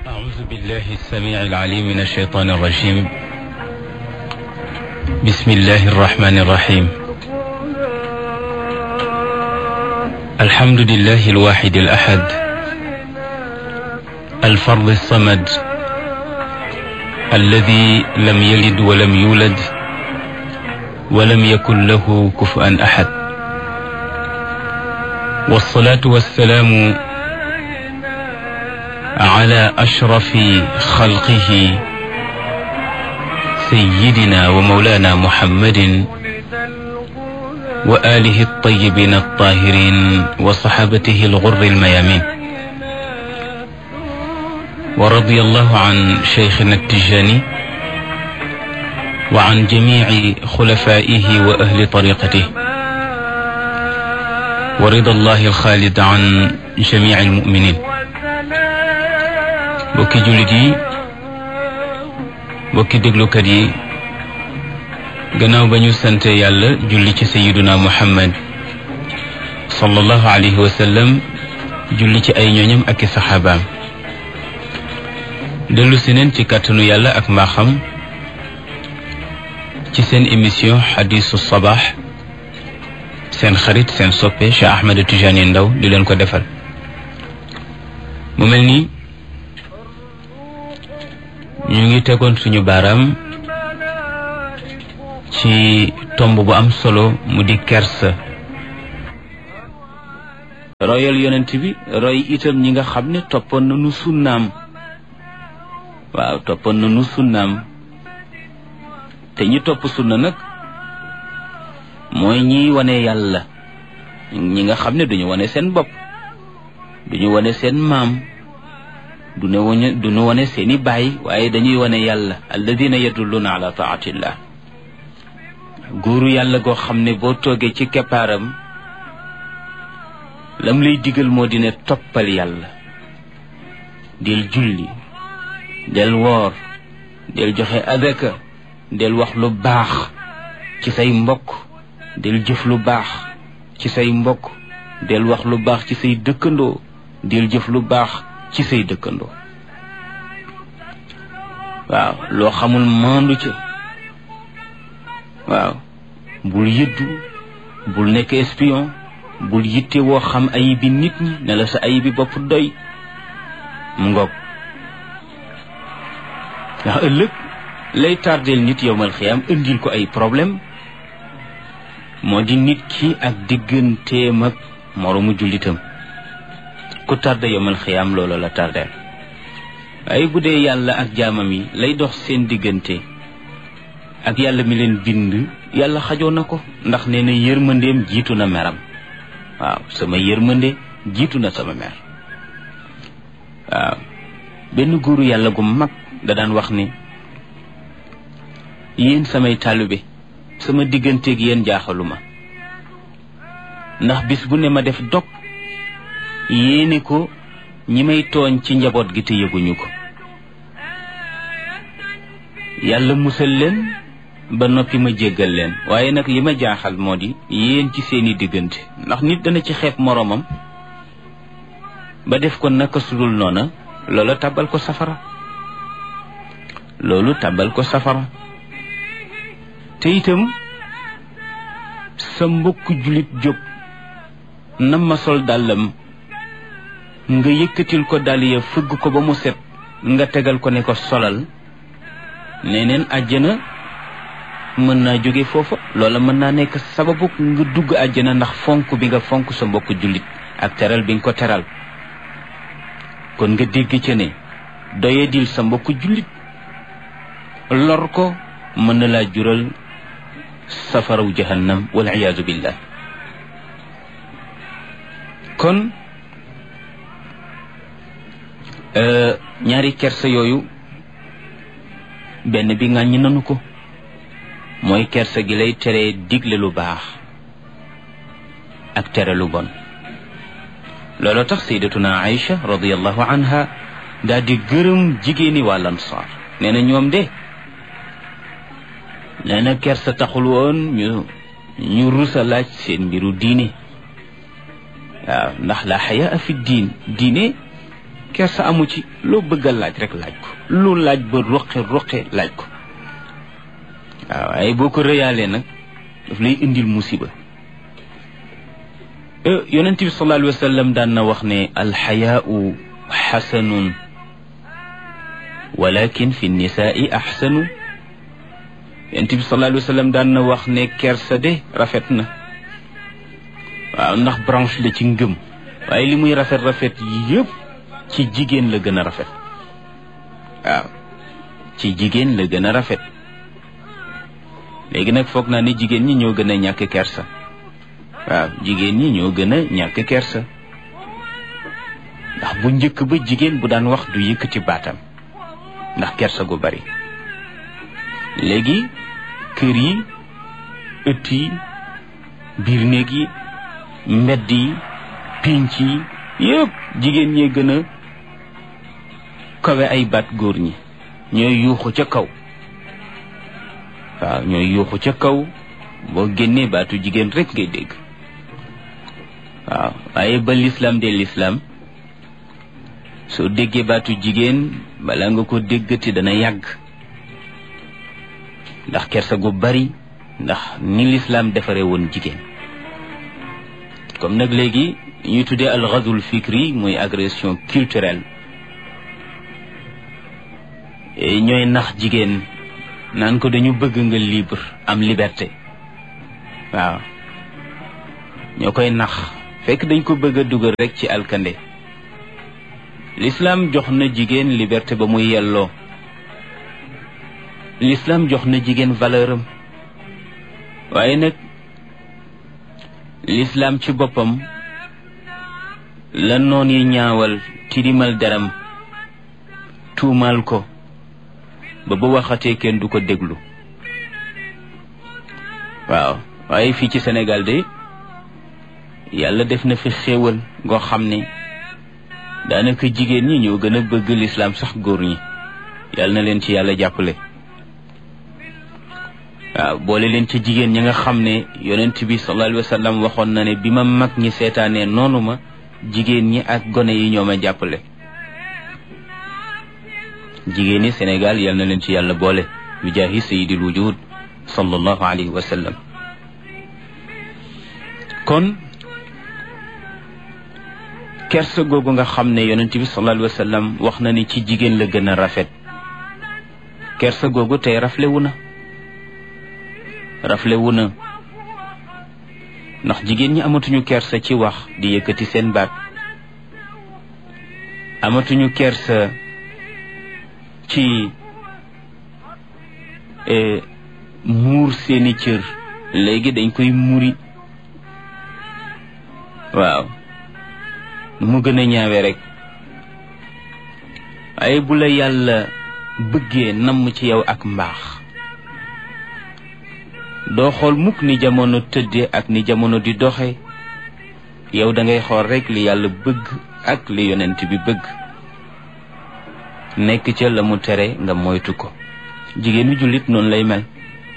أعوذ بالله السميع العليم من الشيطان الرجيم بسم الله الرحمن الرحيم الحمد لله الواحد الأحد الفرد الصمد الذي لم يلد ولم يولد ولم يكن له كفؤا أحد والصلاة والسلام على أشرف خلقه سيدنا ومولانا محمد وآله الطيبين الطاهرين وصحابته الغر الميامين ورضي الله عن شيخنا التجاني وعن جميع خلفائه وأهل طريقته ورضا الله الخالد عن جميع المؤمنين bokki jullit yi bokki déglukat yi gannaaw ba ñu sante yàlla julli ci sayiduna muhammad sallallahu alayhi wa sallam julli ci ay ñooñam ak i saxaabaam dellu si neen ci kàttanu yàlla ak mbaaxam ci seen émission xadisu sabaax seen xarit seen soppe Cheikh Ahmed Tidiane Ndaw di leen ko defal mu mel nii ñu ngi tegoon suñu baaraam ci tomb bu am solo mu di kersa royal yonent bi roy itam ñi nga xam ne toppoon nañu sunnaam waaw toppoon nañu sunnaam te ñi topp sunna nag mooy ñiy wane yàlla ñi nga xam ne duñu wane seen bopp duñu wane seen maam du ne wane du nu wane seeni baay waaye dañuy wane yàlla alladina yadulluna ala taatillah góoru yàlla goo xam ne boo toogee ci keppaaram lam lay digal moo di ne toppal yàlla del julli del woor del joxe adaka del wax lu baax ci say mbokk del jëf lu baax ci say mbokk del wax lu baax ci say dëkkandoo del jëf lu baax ci say dëkkandoo waaw loo xamul maandu ca waaw bul yëddu bul nekk espion bul yitte woo xam ayibi nit ñi ne la sa ayibi bopp doy mu ngoog ndax ëllëg lay tardeel nit yowmal xiyaam indil ko ay problème moo di nit ki ak digganteem ak moroomu jullitam ku tardé yomal xiyaam loolu la tardeel waaye bu dee yàlla ak jaamam yi lay dox seen diggante ak yàlla mi leen bind yàlla xajoo na ko ndax nee na yërmandeem jiitu na meram waaw sama yërmande jiitu na sama mer waaw benn góoru yàlla gu mag da daan wax ni yéen samay taalibe sama digganteeg yéen jaaxaluma ndax bis bu ne ma def dog yéene ko ñi may tooñ ci njaboot gi te yëguñu ko yàlla musal leen ba noppi ma jéggal leen waaye nag li ma jaaxal moo di yéen ci seeni diggante ndax nit dana ci xeeb moroomam ba def ko naka sudul noona loola tàbbal ko safara loolu tàbbal ko safara te itam sa mbokku jullit jóg nam ma sol dàllam nga yëkkatil ko dàll ya fëgg ko ba mu set nga tegal ko ne ko solal neneen àjjana mën naa jóge foofa loola mën naa nekk sababu nga dugg àjjana ndax fonk bi nga fonk sa mbokk jullit ak teral bi nga ko teral kon nga dégg ca ne doyadil sa mbokk jullit lor ko mën na laa jural safaraw jahannam wal iyaadu billah kon ñaari kersa yooyu benn bi ŋàññi nanu ko mooy kersa gi lay tere digle lu baax ak tere lu bon looloo tax sayyidatuna Aïcha radiyallahu anha daal di gërëm jigéeni waa Ansaar nee na ñoom de nee na kersa taxul woon ñu ñu rusa laaj seen mbiru diine waaw ndax la xayaa fi diin diine kersa amu ci loo bëgg a laaj rek laaj ko lu laaj ba roqe roqe laaj ko waaw waaye boo ko rëyaalee nag daf lay indil musiba yonent bi sallallahu alayhi wa sallam daan na wax ne alxayaau xasanun walakin fi nisaai axsanu yonent bi sallallahu alayhi wa sallam daan na wax ne kersa de rafet na waaw ndax branche la ci ngëm waaye li muy rafet rafet yëpp ci jigéen la gën a rafet waaw ci jigéen la gën a rafet léegi nag foog naa ne jigéen ñi ñoo gën a ñàkk kersa waaw jigéen ñi ñoo gën a ñàkk kersa ndax bu njëkk ba jigéen bu daan wax du yëkkati baatam ndax kersa gu bari léegi kër yi ëtt yi biir néeg yi mbedd yi pinc yi yëpp jigéen ñee gën a kawe ay baat góor ñi ñooy yuuxu ca kaw waaw ñooy yuuxu ca kaw boo génnee baatu jigéen rek ngay dégg waaw waaye ba lislaam de lislaam soo déggee baatu jigéen bala nga ko déggati dana yàgg ndax kersa gu bari ndax ni lislaam defare woon jigéen comme nag léegi ñuy tuddee al ghazwul fikri muy agression culturelle ñooy nax jigéen naan ko dañu bëgg nga libre am liberté waaw ñoo koy nax fekk dañ ko bëgg a dugal rek ci alkande l'islam jox na jigéen liberté ba muy yelloo l'islam jox na jigéen valeur am waaye nag l'islam ci boppam la noon yi ñaawal tilimal deram tuumaal ko ba ba waxatee kenn du ko déglu waaw waaye fii ci Sénégal de yàlla def na fi xéewal ngoo xam ne daanaka jigéen ñi ñoo gën a bëgg lislaam sax góor ñi yàlla na leen ci yàlla jàppale waaw boole leen ci jigéen ñi nga xam ne yonent bi sallallahu alayhi wa sallam waxoon na ne bi ma mag ñi seetaanee noonu ma jigéen ñi ak gone yi ñoo ma jàppale jigéen ñi Sénégal yal na leen ci yàlla boole bi jaahi sayyidil wujud sallallahu alayhi wa sallam kon kersa googu nga xam ne yonent bi sallallahu alayhi wa sallam wax na ni ci jigéen la gën a rafet kersa googu tey raflewu na raflewu na ndax jigéen ñi amatuñu kersa ci wax di yëkkati seen baat amatuñu kersa ci muur seeni cër léegi dañ koy muri waaw nu mu gën a ñaawe rek waaye bu la yàlla bëggee namm ci yow ak mbaax doo xool mukk ni jamono tëdde ak ni jamono di doxe yow da ngay xool rek li yàlla bëgg ak li yonent bi bëgg nekk ca la mu tere nga moytu ko jigéenu jullit noonu lay mel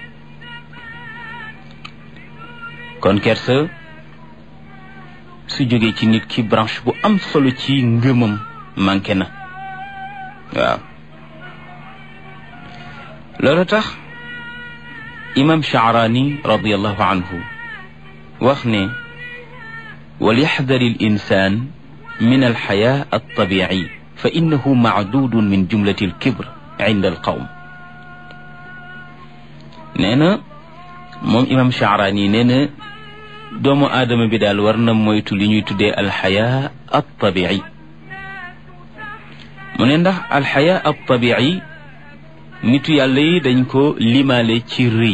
kon kersa su jógee ci nit ki branche bu am solo ci ngëmam manqué na waaw loolu tax imam Sha'rani radiallahu anhu wax ne walyaxdar al insan min alxaya altabici fa innahu macdudun min jumlati alkibr inda alqawm nee na moom imam Sha'rani nee na doomu aadama bi daal war na moytu li ñuy tuddee alxaya altabici mu ne ndax alxaya altabici nitu yàlla yi dañ ko limaale ci rëy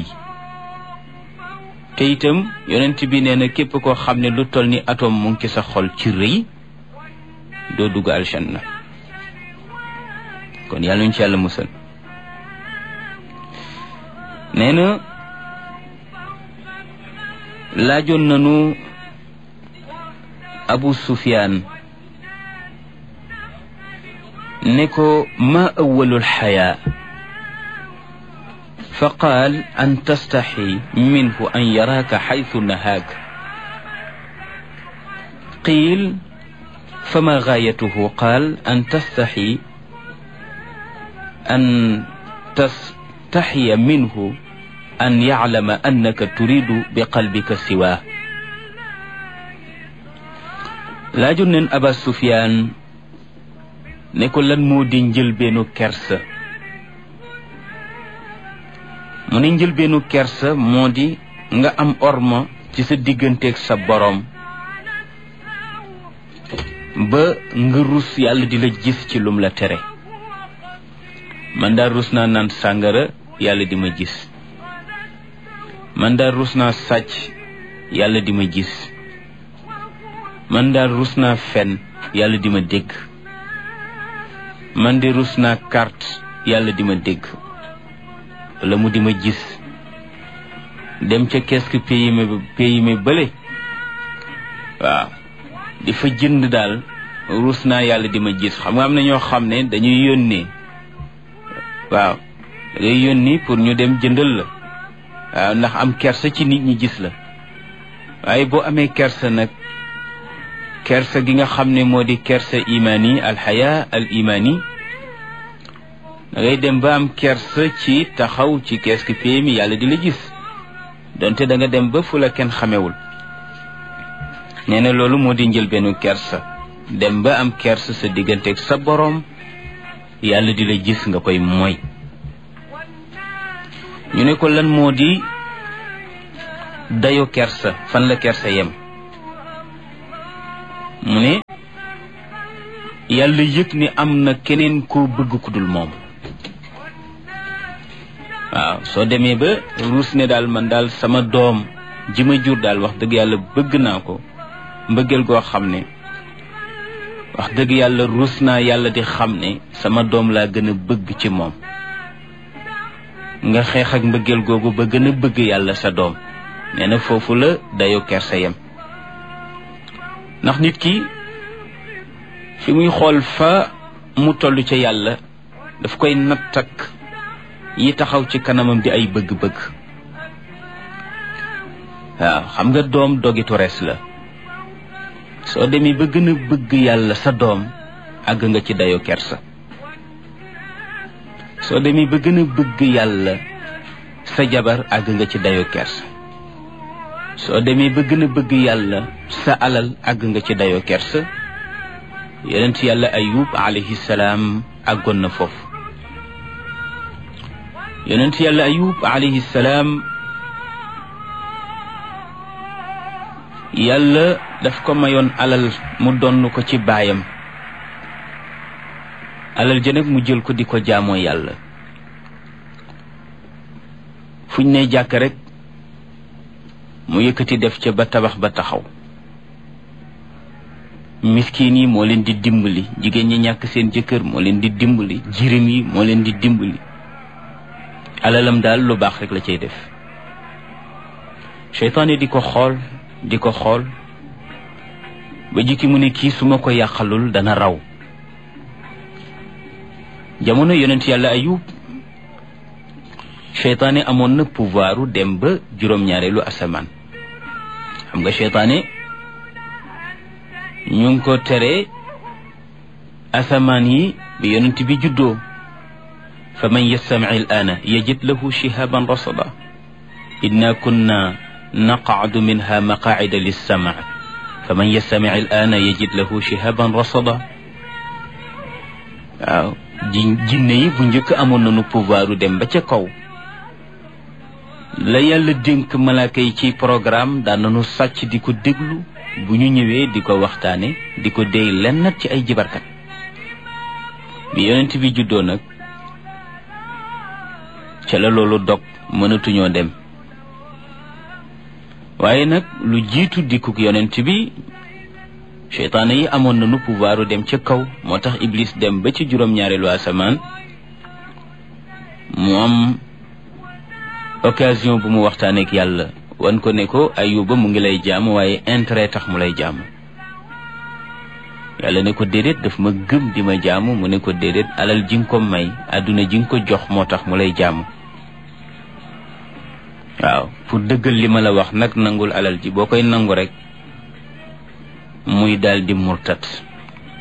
te itam yonent bi nee na képp koo xam ne lu toll ni atome mu ngi ci sa xol ci rëy doo dugg aljanna kon yàlla ñu ci yàlla musal nee na laajoon nanu abu sufyaan ne ko ma awalul xayaa fa qaal an tastaxi minhu an yaraaka xaytu nahaak qiil fama gaayatuhu qaal an tastaxi an tastaxiya minhu an yaclama annaka turidu bi qalbika siwaa laaju neen aba sufyaan ne ko lan moo di njëlbeenu kersa mu ne njëlbeenu kersa moo di nga am orma ci sa digganteeg sa boroom ba nga rus yàlla di la gis ci lum la tere man daal rus naa naan sàngara yàlla di ma gis man daal rus naa sàcc yàlla di ma gis man daal rus naa fen yàlla di ma dégg man de rus naa carte yàlla di ma dégg wala mu di ma gis dem ca kees pays mi pays mi bële waaw di fa jënd daal rus naa yàlla di ma gis xam nga am na ñoo xam ne dañuy yónnee waaw dangay yónni pour ñu dem jëndal la waaw ndax am kersa ci nit ñi gis la waaye boo amee kersa nag kersa gi nga xam ne moo di kersa imaani alxaya al imaani da ngay dem ba am kersa ci taxaw ci kees ki pay mi yàlla di la gis donte da nga dem ba fu la kenn xamewul nee na loolu moo di njëlbeenu kersa dem ba am kersa sa digganteeg sa boroom yàlla di la gis nga koy mooy ñu ne ko lan moo di dayo kersa fan la kersa yem mu ne yàlla yëg ni am na keneen koo bëgg ku dul moom waaw soo demee ba ruus ne daal man daal sama doom ji ma jur daal wax dëgg yàlla bëgg naa ko mbëggeel goo xam ne wax dëgg yàlla ruus naa yàlla di xam ne sama doom laa gën a bëgg ci moom nga xeex ak mbëggeel googu ba gën a bëgg yàlla sa doom nee na foofu la dayo kersa yem ndax nit ki fi muy xool fa mu toll ca yàlla daf koy nattak yi taxaw ci kanamam di ay bëgg-bëgg waaw xam nga doom dogitu res la soo demee ba gën a bëgg yàlla sa doom àgg nga ci dayo kersa soo demee ba gën a bëgg yàlla sa jabar àgg nga ci dayo kersa soo demee ba gën a bëgg yàlla sa alal àgg nga ci dayo kersa yonent yàlla ayub alayhi salaam àggoon na foofu yonent yàlla ayub alayhi salaam yàlla daf ko mayoon alal mu donn ko ci baayam alal ja nag mu jël ko di ko jaamoo yàlla fuñ ne jàkk rek mu yëkkati def ca ba tabax ba taxaw miskin yi moo leen di dimbali jigéen ñi ñàkk seen jëkkër moo leen di dimbali jirim yi moo leen di dimbali alalam daal lu baax rek la cay def seytaane di ko xool di ko xool ba jikki mu ne kii su ma ko yàqalul dana raw jamono yonent yàlla ayub seytaane amoon na pouvoiru dem ba juróom-ñaareelu asamaan xam nga seytaane ñu ngi ko tere asamaan yi bi yonent bi juddoo fa man yastamic al aana yajid lahu shihaban rasada inna kunna naqacdu minha maqaacida lissamac fa man yastamic al aana yajid lahu shihaban rasada waaw ji jinne yi bu njëkk amoon nañu pouvoiru dem ba ca kaw la yàlla dénk malaaka yi ci programme daan nañu sàcc di ko déglu bu ñu ñëwee di ko waxtaane di ko déy lennat ci ay jibarkat bi yonent bi juddoo nag ca la loolu dog mënatuñoo dem waaye nag lu jiitu dikkuk yonent bi seytaane yi amoon nañu pouvoiru dem ca kaw moo tax iblis dem ba ci juróom-ñaareelu asamaan mu am occasion bu mu waxtaaneek yàlla wan ko ne ko ayuba mu ngi lay jaam waaye intérêt tax mu lay jaam yàlla ne ko déedéet daf ma gëm di ma jaamu mu ne ko déedéet alal ji nga ko may àdduna ji nga ko jox moo tax mu lay jaamu waaw pour dëggal li ma la wax nag nangul alal ji boo koy nangu rek muy daal di murtat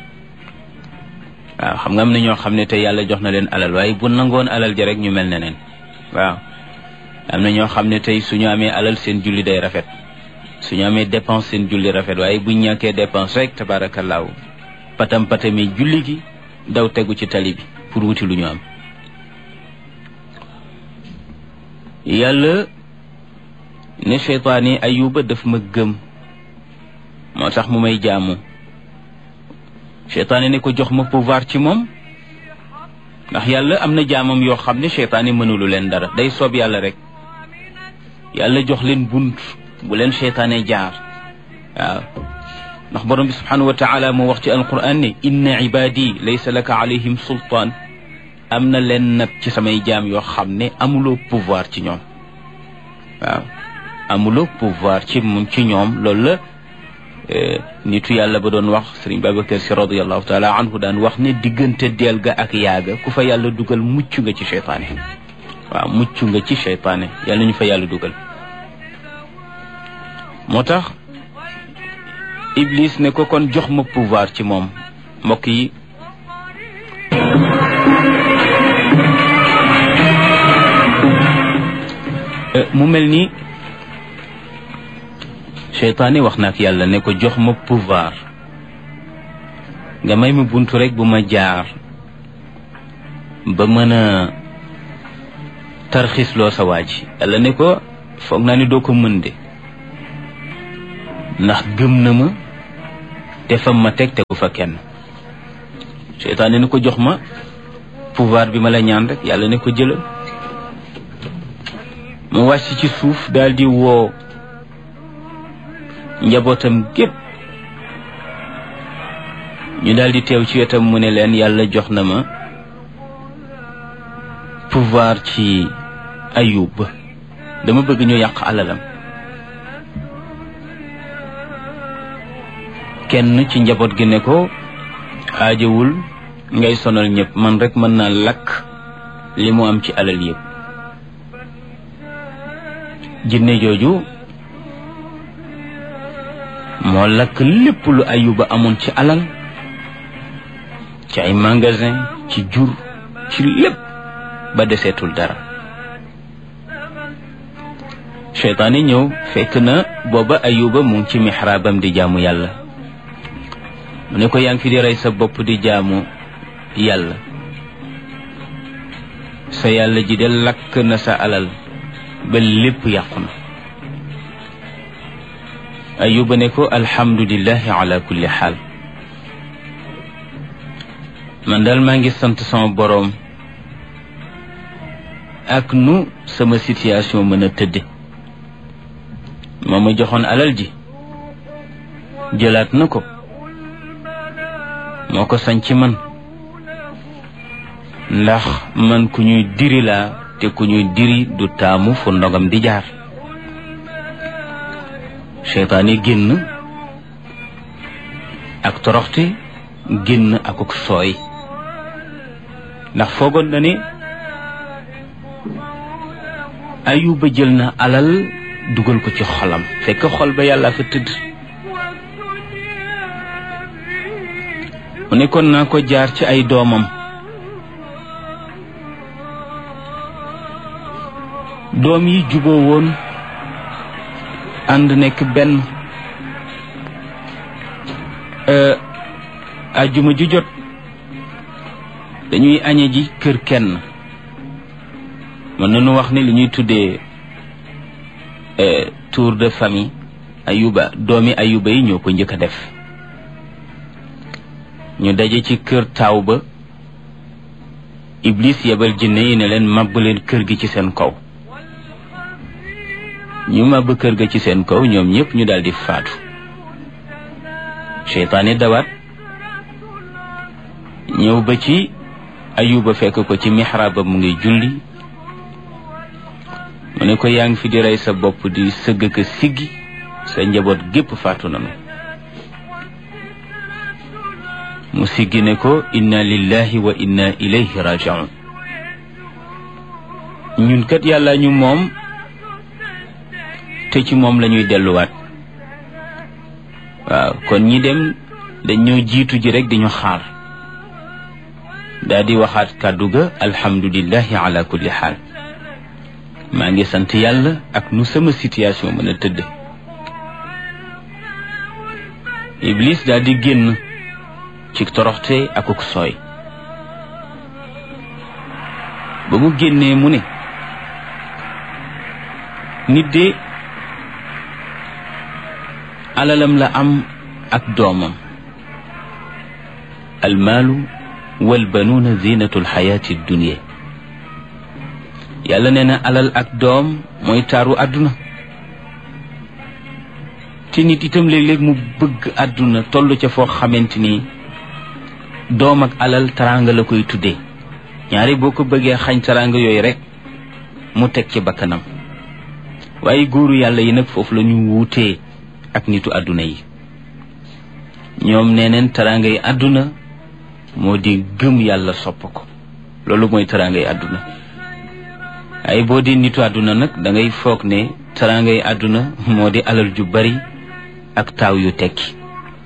waaw xam nga am na ñoo xam ne te yàlla jox na leen alal waaye bu nangoon alal ja rek ñu mel ne neen waaw am na ñoo xam ne tey suñu amee alal seen julli day rafet suñu amee dépense seen julli rafet waaye buñ ñàkkee dépense rek tabaarakallaahu patam patami julli gi daw tegu ci tali bi pour wuti lu ñu am yàlla ne cheytaan yi ayuba daf ma gëm moo tax mu may jaamu cheytaan yi ne ko jox ma pouvoir ci moom ndax yàlla am na jaamam yoo xam ne cheytaan yi mënulu leen dara day soob yàlla rek yàlla jox leen bunt bu leen cheytaane jaar waaw ndax borom bi subhanahu wa taala moo wax ci alquran ne inna ibadi laysa laka alayhim sultaan am na leen nag ci samay jaam yoo xam ne amuloo pouvoir ci ñoom waaw amuloo pouvoir ci moom ci ñoom loolu la nitu yàlla ba doon wax sëriñ Babacar si radiallahu taala anhu daan wax ne diggante deel ga ak yaaga ku fa yàlla dugal mucc nga ci cheytaane waaw mucc nga ci cheytaane yàlla ñu fa yàlla dugal moo tax Iblis ne ko kon jox ma pouvoir ci moom mbokk yi mu mel ni seytaane wax na ak yàlla ne ko jox ma pouvoir nga may ma buntu rek bu ma jaar ba mën a tarxisloo sa waa ji yàlla ne ko foog naa ni doo ko mën de ndax gëm na ma te fam ma teg tegu fa kenn seytaane ne ko jox ma pouvoir bi ma la ñaan rek yàlla ne ko jëlal mu wàcc ci suuf daal di woo njabootam gépp ñu daal di teew ci wetam mu ne leen yàlla jox na ma pouvoir ci ayub dama bëgg ñu yàq alalam kenn ci njaboot gi ne ko aajawul ngay sonal ñëpp man rek mën naa lakk li mu am ci alal yëpp jinne jooju moo lakk lépp lu ayuba amoon ci alal ci ay magasin ci jur ci lépp ba deseetul dara seytaane ñëw fekk na booba ayuba mu ngi ci mixraabam di jaamu yàlla mu ne ko yaa ngi fi di rey sa bopp di jaamu yàlla sa yàlla ji de lakk na sa alal ba lépp yàqu na ayuba ne ko alhamdulillahi ala kulli xaal man daal maa ngi sant sama boroom ak nu sama situation mën a tëdde moo ma joxoon alal ji jëlaat na ko moo ko sañ ci man ndax man ku ñuy diri laa te ku ñuy diri du taamu fu ndogam di jaar seytaane génn ak toroxte génn akuk sooy ndax foogoon na ne ayuba jël na alal dugal ko ci xolam fekk xol ba yàlla fa tëdd mu ne kon naa ko jaar ci ay doomam doom yi juboo woon ànd nekk benn ajjuma ju jot dañuy añe ji kër kenn mën nañu wax ne li ñuy tuddee tour de famille ayuba doomi ayuba yi ñoo ko njëkk a def ñu daje ci kër taaw ba iblis yebal jinne yi ne leen màbb leen kër gi ci seen kaw ñu màbb kër ga ci seen kaw ñoom ñëpp ñu daldi faatu seytaane dawaat ñëw ba ci ayuba fekk ko ci mixraab ba mu ngi julli mu ne ko yaa ngi fi di rey sa bopp di sëgg ka siggi sa njaboot gépp faatu nanu mu siggi ne ko inna lillahi wa inna ilayhi rajiun ñun kat yàlla ñu moom te ci moom la ñuy delluwaat waaw kon ñi dem dañ ñoo jiitu ji rek di ñu xaar daa di waxaat kàddu ga alhamdulillahi ala kulli xaal maa ngi sant yàlla ak nu sama situation mën a tëdd iblis daal di génn ci toroxte akuk sooy ba mu génnee mu ne nit de alalam la am ak doomam almaalu walbanuuna zinatu alxayaati dunia yàlla nee na alal ak doom mooy taaru àdduna te nit itam léeg-léeg mu bëgg àdduna toll ca foo xamante ni doom ak alal taraanga la koy tuddee ñaari boo ko bëggee xañ taraanga yooyu rek mu teg ci bakkanam waaye góoru yàlla yi nag foofu la ñu wuutee ak nitu àdduna yi ñoom nee neen taraanga yi àdduna moo di gëm yàlla sopp ko loolu mooy taraanga yi àdduna ay boo di nitu àdduna nag da ngay foog ne taraanga yi àdduna moo di alal ju bari ak taaw yu tekki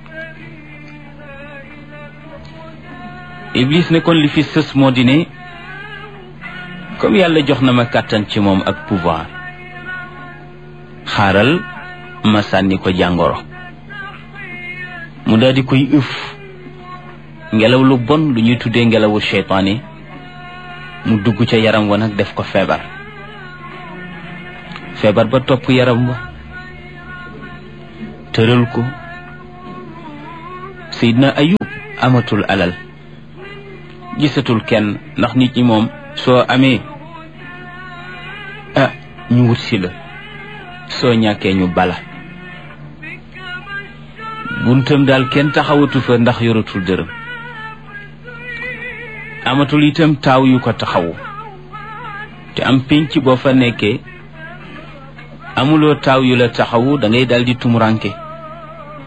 iblis ne kon li fi sës moo di ne comme yàlla jox na ma kàttan ci moom ak pouvoir xaaral ma sànni ko jàngoro mu daal di koy ëf ngelaw lu bon lu ñuy tuddee ngelawu seytaane mu dugg ca yaram wa nag def ko feebar feebar ba topp yaram wa tëral ko Seydina Ayub amatul alal gisatul kenn ndax nit ñi moom soo amee ah ñu wut si la soo ñàkkee ñu bala buntam daal kenn taxawatu fa ndax yoratul dërëm amatul itam taaw yu ko taxawu te am pénc boo fa nekkee amuloo taaw yu la taxawu da ngay daal di tumuranke